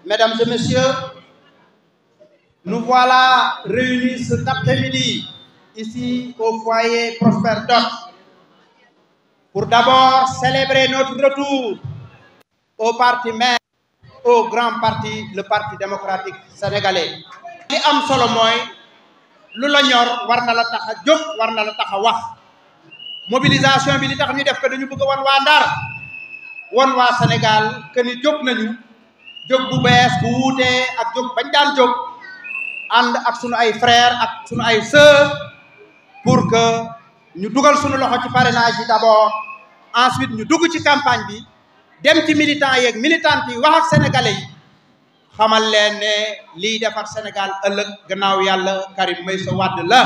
Mesdames et messieurs, nous voilà réunis cet après-midi ici au foyer Prosper Dot pour d'abord célébrer notre retour au parti mère, au grand parti, le Parti démocratique sénégalais. li am solo mooy lu la ñor war na la tax a jóg war na la tax a wax mobilisation bi li tax ñu def ko dañu bëgg a wan waa Ndar wan waa Sénégal que ni jóg nañu jóg bu bees bu wuutee ak jóg bañ daan jóg ànd ak sunu ay frères ak sunu ay sœurs pour que ñu dugal sunu loxo ci parrainage yi d'abord ensuite ñu dugg ci campagne bi dem ci militants yeeg militantes yi wax ak sénégalais yi xamal leen ne liy defar Sénégal ëllëg gannaaw yàlla Karim Meïssa Wade la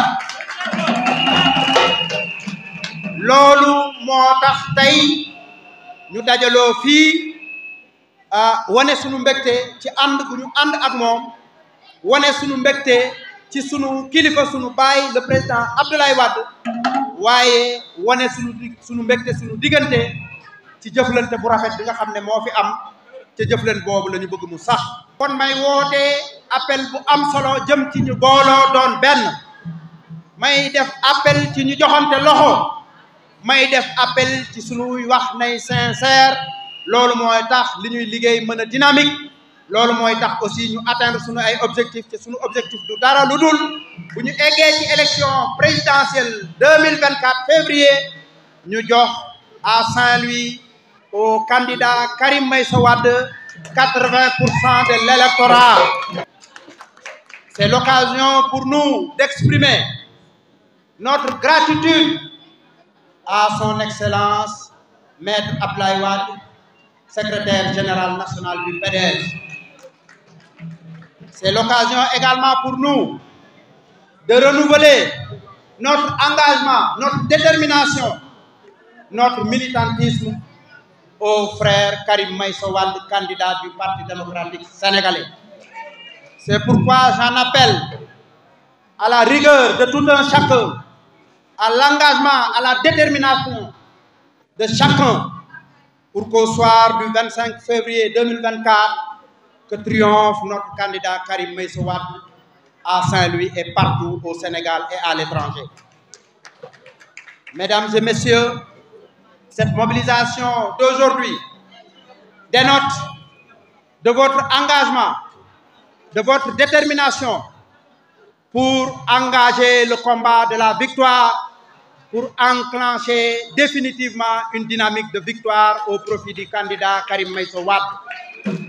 loolu moo tax tey ñu dajaloo fii wane sunu mbégte ci ànd gu ñu ànd ak moom wane sunu mbégte ci sunu kilifa sunu baay le président Abdoulaye Wade waaye wane sunu sunu mbégte sunu diggante ci jëflante bu rafet bi nga xam ne moo fi am ca jëflante boobu la ñu bëgg mu sax. kon may woote appel bu am solo jëm ci ñu booloo doon benn may def appel ci ñu joxante loxo may def appel ci sunuy wax nay sincère loolu mooy tax li ñuy liggéey mën a dynamique loolu mooy tax aussi ñu atteindre sunu ay objectifs te sunu objectif du dara lu dul bu ñu eggee ci élection présidentielle deux mille vingt quatre février ñu jox à Saint-Louis au candidat Karim Meïssa Wade quatre-vingts pour cent de l'électorat c'est l'occasion pour nous d'exprimer notre gratitude à son excellence maître Abdoulaye Wade secrétaire général national du PDS c'est l'occasion également pour nous de renouveler notre engagement notre détermination notre militantisme au frère Karim Meïssa Wade candidat du Parti démocratique sénégalais c'est pourquoi j'en appelle à la rigueur de tout un chacun à l'engagement à la détermination de chacun pour qu'au soir du 25 février 2024 que triomphe notre candidat Karim Meïssa Wade à Saint-Louis et partout au Sénégal et à l'étranger mesdames et messieurs cette mobilisation d'aujourd'hui dénote de votre engagement, de votre détermination pour engager le combat de la victoire, pour enclencher définitivement une dynamique de victoire au profit du candidat Karim Meïssa Wade.